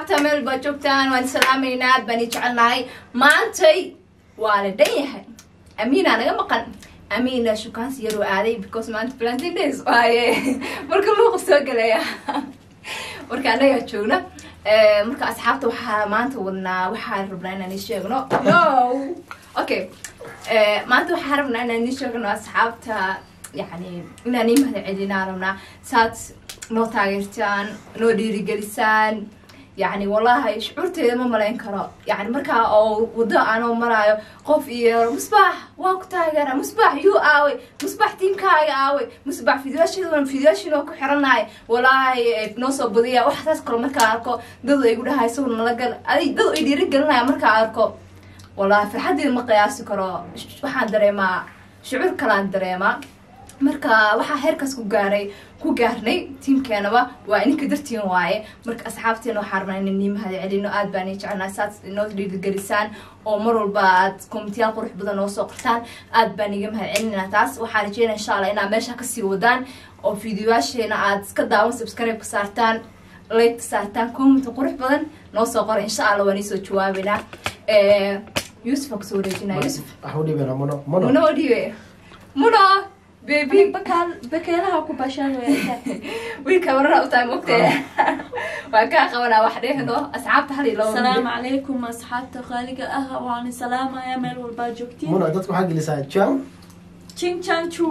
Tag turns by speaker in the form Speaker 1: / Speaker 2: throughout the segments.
Speaker 1: asxaabta meel baa joogtaan waan salaamaynaa aad baan i jecelnahay maantay waa la dhan yahay amiina naga maqan amiina shukaansi yaroo aaday because maanta plantain days waaye marka luuqa soo gelaya marka anagaa joogna marka asxaabta waxaa maanta wadnaa waxaan rabnaa inaan ii sheegno no okay maanta waxaan rabnaa inaan ii sheegno asxaabta yani inaan ii mahad celinaan rabnaa saad noo taageertaan noo dhiirigelisaan yani wallahi shucuurteeda ma malayn karo yani markaa oo wado aanoo maraayo qof iyo musbax waa ku taageera musbax yuu aaway musbax tiimkaaga aaway musbax fidyashidan fidyashin oo ku xiranahay wallahi noo soo badiya waxaas kalo markaa arko dad ay gu dhahay sawir nala gal ay dad ay dhiirigelinaya markaa arko wallahi farxaddeeda ma qiyaasi karo waxaan dareemaa shucuur kalaan dareemaa marka waxaa heerkaas ku gaaray ku gaarnay tiimkeenaba waa ininka dartiin waaye marka asxaabteena waxaa rabnaa inay nii mahad celino aad baan ii jecelnaa saad inoo dhiirigelisaan oo mar walba aad komitiyaal qurux badan noo soo qortaan aad baan iga mahad celinaa taas waxaan rajeynaa insha allah inaad meesha kasii wadaan oo fideoyaasheena aad iska daawan subscribe ka saartaan like ka saartaan comment qurux badan noo soo qora insha allah waan iisoo jawaabeynaa yusuf aan kusoo wareejinaa yusuf
Speaker 2: waxa u dhiibana mono mono
Speaker 1: muno dhiibe muno baby
Speaker 3: bakeelaha ku bashaan
Speaker 1: wiilka warara u tahay mogtee waa kaa qabanaa wax dhehdo asxaabta hal iyo laba
Speaker 3: asalaamu calaykum asxaabta qaaliga ah waan salaamaya meel walbaa joogtiin
Speaker 2: mono dadka waxaa gelisaa jam
Speaker 3: ching chan chu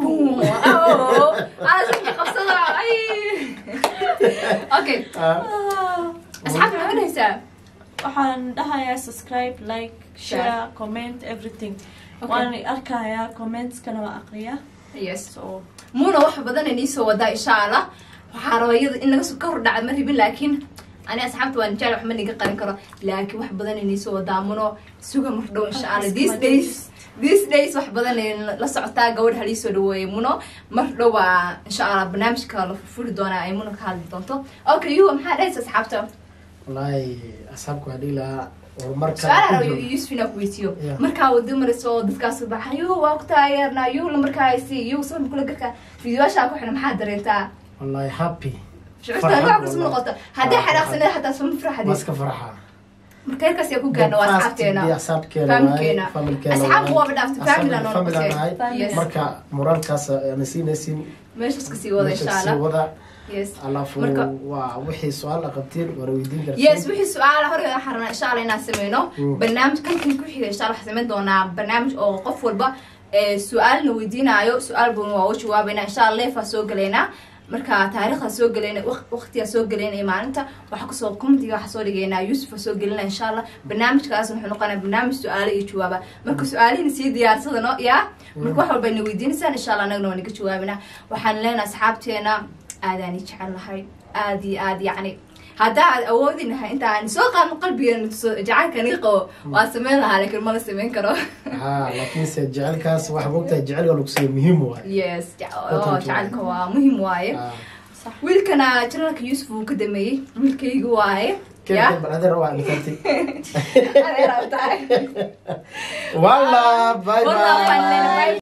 Speaker 1: qabsada ay okay asxaabta maxaa dhahaysaa
Speaker 3: waxaan dhahayaa subscribe like share comment everything
Speaker 1: Okay.
Speaker 3: waan arkayaa commentskana waa aqriya
Speaker 1: yes
Speaker 3: so
Speaker 1: muna wax badan ay niisoo wadaa insha allah waxaa raba iyada in naga soo ka hor dhacda ma rabin laakiin ani asxaabta waan jecel wax ma niga qarin karo laakiin wax badan ay niisoo wadaa muno suga mar dhow insha allah these days these days wax badan ay la socotaa gabadh haliisoo dhaweeyay muno mar dhow waa insha allah barnaamijka la furfuri doonaa ay muno ka hadli doonto okay yuwa maxaa dhahaysa asxaabta
Speaker 2: wallaahi asxaabka waxaa dhihi lahaa horumarka
Speaker 1: su-aal raba yusuf inaa kuweydiiyo
Speaker 2: Yeah.
Speaker 1: markaa wado marayso oo dadkaas baxa yuu waa ku taageernaa yuu la markaa haysi yuu sabab kula garka fideoyaashaa ku xiran maxaa dareentaa
Speaker 2: wallaahi happy
Speaker 1: shucuurta
Speaker 2: Farxad
Speaker 1: waa kusma
Speaker 2: wallahi.
Speaker 1: noqoto haddii
Speaker 2: Farxad.
Speaker 1: xanaaqsaneed xataa suma
Speaker 2: waa
Speaker 1: farxadis
Speaker 2: iska farxa
Speaker 1: marka heerkaas yaa ku gaarna waa asxaabteena
Speaker 2: asxaabkeena
Speaker 1: Familkeena.
Speaker 2: familkeena
Speaker 1: Asxaab waaba dhaaftay, family aan
Speaker 2: family aan
Speaker 1: noqotay.
Speaker 2: nahay
Speaker 1: Yes.
Speaker 2: marka moraalkaas aan siinaysin
Speaker 1: meeshaas kasii wada insha
Speaker 2: meesha sii
Speaker 1: allah
Speaker 2: wada
Speaker 1: yes
Speaker 2: alafu
Speaker 1: Marka-
Speaker 2: waa wixii su-aal a qabtiin waana weydiin kartiin
Speaker 1: yes wixii su-aala hore waxaan rabnaa insha allah inaan sameyno
Speaker 2: Mm.
Speaker 1: barnaamij kankan ku xiga insha allah waxaan sameyn doonaa barnaamij oo qof walba ee, su-aalna weydiinaayo su-aal bun waa u jawaabeynaa insha allah leefaa soo galeynaa marka taariikhda soo galeyna waqtigaa soo galeyna iyo maalinta waxaa kusoo commentiga waxaa soo dhigeynaa yuusuf soo gelina insha allah barnaamijkaas wuxuu noqonaya barnaamij su-aalo iyo jawaaba marka su-aalihina sii diyaarsada no yaa marka wax walba ina weydiinaysaan insha allah anagna waa naga jawaabinaa waxaan leenahay asxaabteena aadaan i jecel lahay aad iyo aad yacni haddaa aad awoodi lahay inta aan soo qaadno qalbigeena tuso jacaylka niga qabo waa sameyn lahaa laakiin mala sameyn karo
Speaker 2: ha laakiinse jecelkaas waxa mogtahay jecelka lagu siiyo muhiim waay
Speaker 1: yes ja- oo,
Speaker 2: Watanka
Speaker 1: jacaylka waa muhiim waaye
Speaker 2: Ah,
Speaker 1: wiilkana janalka yuusuf uu ka dameeyey wiilkayga waaye
Speaker 2: keen
Speaker 1: ya
Speaker 2: keen bal adeer waa dhintantay
Speaker 1: adeer aa tahay
Speaker 2: walla bye
Speaker 1: Wallah,
Speaker 2: bye
Speaker 1: bye.